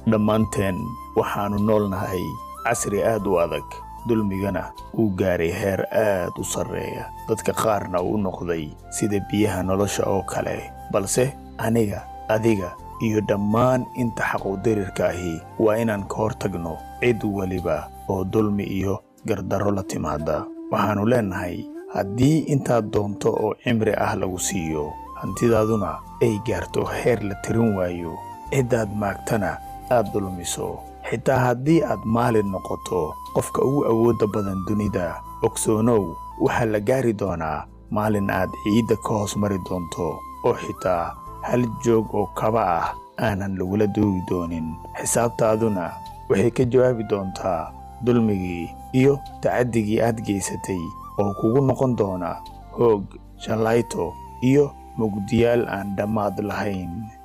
dhammaanteen waxaannu noolnahay casri aad u adag dulmigana uu gaaray heer aad u sarreeya dadka qaarna uu noqday sida biyaha nolosha oo kale balse aniga adiga iyo dhammaan inta xaquudirirka ahi waa inaan ka hor tagno cid weliba oo dulmi iyo gardarro la timaada waxaannu leennahay haddii intaad doonto oo cimri ah lagu siiyo hantidaaduna ay gaarto heer la tirin waayo ciddaad maagtana aad dulmiso xitaa haddii aad maalin noqoto qofka ugu awoodda badan dunida ogsoonow waxaa la gaari doonaa maalin aad ciidda ka hoos mari doonto oo xitaa hal joog oo kaba ah aanan lagula doogi doonin xisaabtaaduna waxay ka jawaabi doontaa dulmigii iyo tacaddigii aad geysatay oo kugu noqon doona hoog shallayto iyo mugdiyaal aan dhammaad lahayn